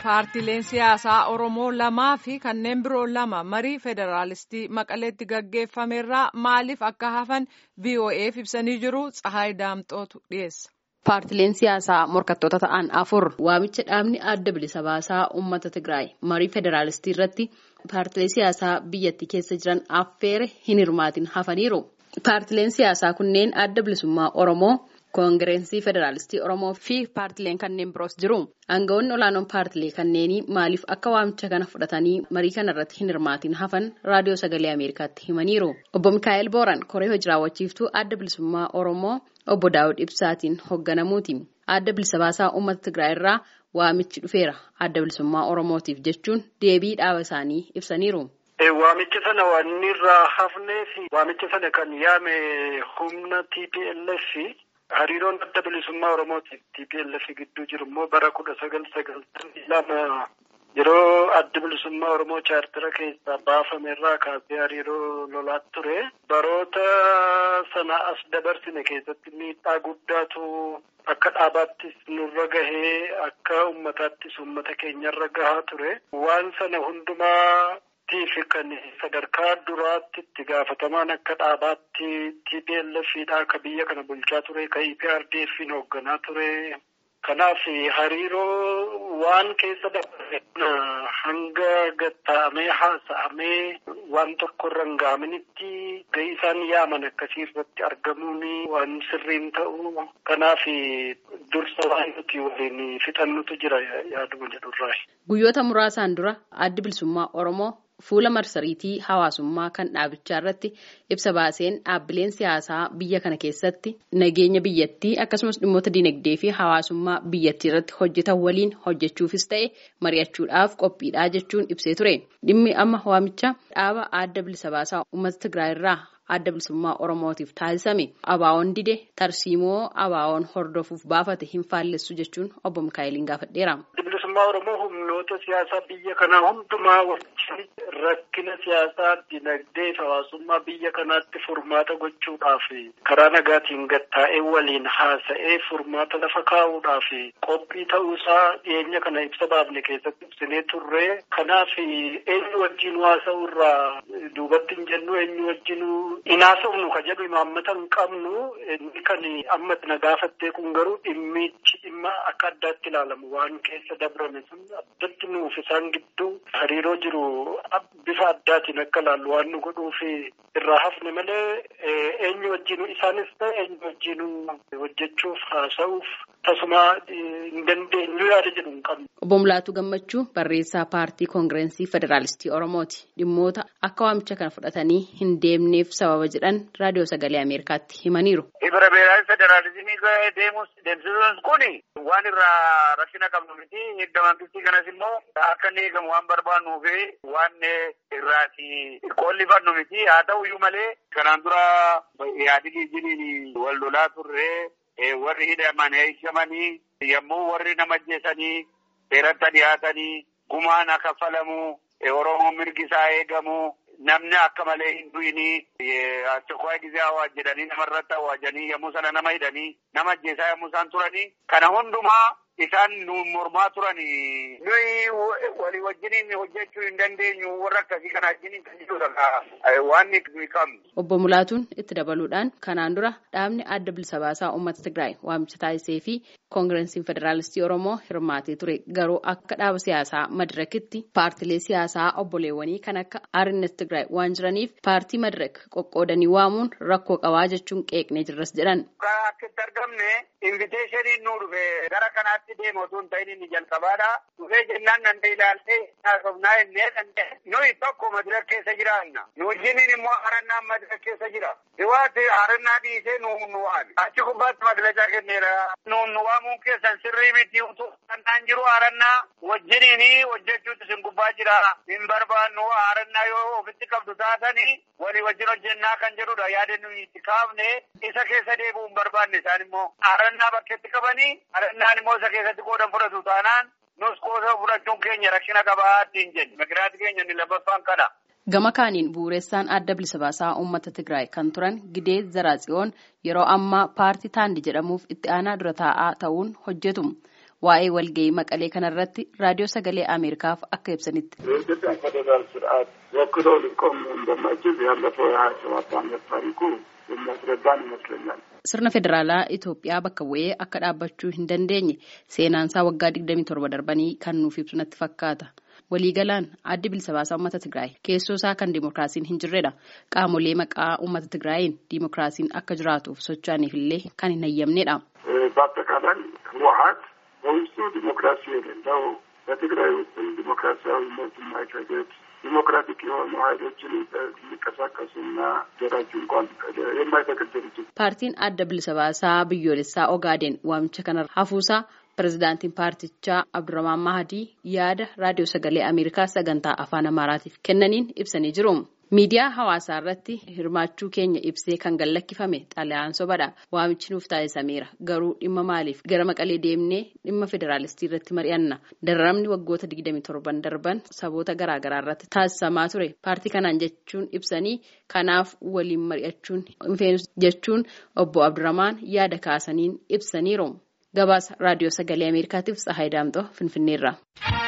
paartileen siyaasaa Oromoo lamaa fi kanneen biroo lama marii federaalistii maqaleetti gaggeeffamerraa maaliif akka hafan VOA'f ibsanii jiru Tsahaay Daamxootu dhiyeessa. Paartileen siyaasaa morkattoota ta'an afur waamicha dhaabni adda bilisa baasaa uummata Tigraay marii federaalistii irratti paartilee siyaasaa biyyattii keessa jiran affeere hin hirmaatin hafaniiru. Paartileen siyaasaa kunneen adda bilisummaa Oromoo. Koongireensii Federaalistii Oromoo fi paartileen kanneen biroos jiru. Aangawoonni olaanoon paartilee kanneenii maaliif akka waamicha kana fudhatanii marii kana irratti hin hirmaatin hafan raadiyoo sagalee Ameerikaatti himaniiru. Obbo Mikaa'el Booran koree hojii raawwachiiftuu adda bilisummaa Oromoo obbo Daawud Ibsaatiin hoogganamuuti. Adda bilisa baasaa uummata Tigraay irraa waamichi dhufeera. Adda bilisummaa Oromootiif jechuun deebii dhaaba isaanii ibsaniiru. Waamicha sana waan irraa hafnee fi waamicha sana kan yaame humna TPLF hariiroon adda bilisummaa Oromootiif TPLF gidduu jiru immoo bara kudha sagal sagaltamii lama yeroo adda bilisummaa Oromoo chaartira keessaa baafame irraa kaasee hariiroo lolaa ture. Baroota sana as dabarsine keessatti miidhaa guddaatu akka dhaabaattis nurra gahee akka uummataattis uummata keenyarra gahaa ture. Waan sana hundumaa fi kan sadarkaa duraatti itti gaafatamaan akka dhaabaatti TPLFidha akka biyya kana bulchaa ture ka EPRDFin hoogganaa ture. Kanaaf hariiroo waan keessa dabarre hanga gatta'amee haasa'amee waan tokko irra hin gaaminitti gahii isaan yaaman akkasii irratti argamuun waan sirriin ta'u. Kanaaf dursa waan nuti waliin fixannutu jira yaaduma jedhurraa. Guyyoota muraasaan dura addi bilisummaa Oromoo. Fuula marsariitii hawaasummaa kan dhaabichaa irratti ibsa baaseen dhaabbileen siyaasaa biyya kana keessatti nageenya biyyattii akkasumas dhimmoota dinagdee fi hawaasummaa biyyattii irratti hojjetan waliin hojjechuufis ta'e mari'achuudhaaf qophiidhaa jechuun ibsee ture. Dhimmi amma waamicha dhaaba adda bilisa baasaa uummata Tigraay irraa adda bilisummaa Oromootiif taasisame abaawoon dide tarsiimoo abaawoon hordofuuf baafate hin faallessu jechuun obbo Mikaa'eliin gaafadheera. bilisummaa Oromoo humnoota siyaasaa biyya kanaa hundumaa wajjin rakkina siyaasaa dinagdee fi hawaasummaa biyya kanaatti furmaata gochuudhaaf karaa nagaatiin gattaa'ee waliin haasa'ee furmaata lafa kaa'uudhaaf qophii ta'uusaa dhiyeenya kana ibsa baafne keessatti ibsinee turre. Kanaaf eenyu wajjin haasa'u irraa duubatti hin jennu eenyu wajjin hin haasa'u ka jedhu imaammata hin qabnu inni kan amma na gaafattee kun garuu dhimmichi dhimma akka addaatti ilaalamu waan keessa dabrame sun addatti nuuf isaan gidduu hariiroo jiru bifa addaatiin akka ilaallu waan nu godhuuf irraa hafne malee eenyu wajjin isaanis ta'e eenyu wajjin hojjechuuf haasa'uuf tasuma hin dandeenyu yaada jedhu hin qabnu. Obbo Mulaatu Gammachuu barreessaa paartii koongireensii Federaalistii Oromooti. Dhimmoota akka waamicha kana fudhatanii hin deemneef sababa jedhan raadiyoo sagalee Ameerikaatti himaniiru. Ibra beeraafi federaalizimii deemus deemsisuun kuni waan irraa rakkina qabnu miti. Hidda mangistii kanas immoo akka inni eegamu waan barbaannuu fi waan irraati qollifannu miti. Haa ta'u iyyuu malee kanaan dura yaadii jiniin wal lolaa turre warri hidhaman eegamanii yommuu warri nama ajjeesanii seeratti dhiyaatanii gumaan akka kaffalamu Oromoon mirgi isaa eegamu. Namni akka malee hin du'inii achokwaa gizee hawaas jedhanii namarratti hawaajanii yommuu sana nama hidhanii nama ajjeesaa yommuu isaan turanii kana hundumaa isaan nu mormaa turanii nuyi walii wajjiniin hojjechuu hin dandeenyu warra akkasii kana wajjiniin kan jirudha waan nuyi qabnu. Obbo Mulaatuun itti dabaluudhaan kanaan dura dhaabni adda bilisa baasaa uummata Tigraay waamicha taasisee fi koongireesiin federaalistii Oromoo hirmaatee ture garuu akka dhaaba siyaasaa madirakitti paartilee siyaasaa obboleewwanii kan akka Arinnet Tigraay waan jiraniif paartii madirak qoqqoodanii waamuun rakkoo qabaa jechuun qeeqnee jirras jedhan. Akka itti argamne inviteeshiniin nu dhufe gara kanaatti deemu otoo hin ta'in inni jalqabaadha. Dhufee jennaan nan ilaaltee haasofnaa jennee danda'e. Nuyi tokko madirak keessa jiraanna. Nu wajjiniin immoo harannaan madirak keessa jira. Dhiwaatti harannaa dhiisee nu nu waami. Achi gubbaatti madirakaa kenneera. Nu nu waamuun keessan sirrii miti utuu kan jiru harannaa wajjiniin hojjechuutu isin gubbaa jira. Hin barbaannu harannaa yoo ofitti qabdu taatanii walii wajjin hojjennaa kan jedhudha. Yaada nuyi itti kaafne isa keessa deebi'uu hin barbaanne isaan immoo harannaa bakkeetti qabanii harannaan immoo isa keessatti qoodan fudhatu taanaan nus qooda fudhachuun keenya rakkina qabaa ittiin jenna. Migraati keenya inni lammaffaan kana. Gama kaaniin bu'uureessaan adda bilisa baasaa uummata Tigraay kan turan Gidee Zaraatsiyoon yeroo ammaa paartii Taandi jedhamuuf itti aanaa dura taa'aa ta'uun hojjetu. waa'ee walga'ii maqalee kanarratti raadiyoo sagalee Ameerikaaf akka ibsanitti. የኢትዮጵያ ፌዴራል ስርዓት ወክሎ ሊቆም እንደማይችል ያለፈው የሀያ ሰባት ዓመት ታሪኩ የሚያስረዳን ይመስለኛል። Sirna federaalaa Itoophiyaa bakka bu'ee akka dhaabbachuu hin dandeenye seenaansaa waggaa digdamii torba darbanii kan nuuf ibsu natti fakkaata. Waliigalaan addi bilisa baasaa uummata Tigraay keessoo isaa kan dimookiraasiin hin jirredha. Qaamolee maqaa uummata Tigraayiin dimookiraasiin akka jiraatuuf socho'aniif illee kan hin hayyamnedha. በአጠቃላይ ህወሀት በውስጡ ዲሞክራሲ የሌለው በትግራይ ውስጥም ዲሞክራሲያዊ መብት የማይፈቅድ ዲሞክራቲክ የሆኑ ኃይሎችን ሊንቀሳቀሱና ደራጁ እንኳን የማይፈቅድ ድርጅት Paartiin adda bilisa baasaa biyyoolessaa Ogaadeen waamicha kana hafuusaa pirezidaantiin paartichaa Abdurrahmaan Mahadii yaada raadiyoo sagalee Ameerikaa sagantaa afaan Amaaraatiif kennaniin ibsanii jiru. Miidiyaa hawaasaa irratti hirmaachuu keenya ibsee kan gallakkifame xalayaan sobadha. Waamichi nuuf taasisameera. Garuu dhimma maaliif gara maqalee deemnee dhimma federaalistii irratti mari'anna. Dararamni waggoota 27 darban saboota garaagaraa irratti taasisamaa ture. Paartii kanaan jechuun ibsanii kanaaf waliin mari'achuun hin feenu jechuun obbo Abdurrahmaan yaada kaasaniin ibsaniiru. Gabaasa raadiyoo sagalee Ameerikaatiif Tsahaay Daamxoo Finfinneerra.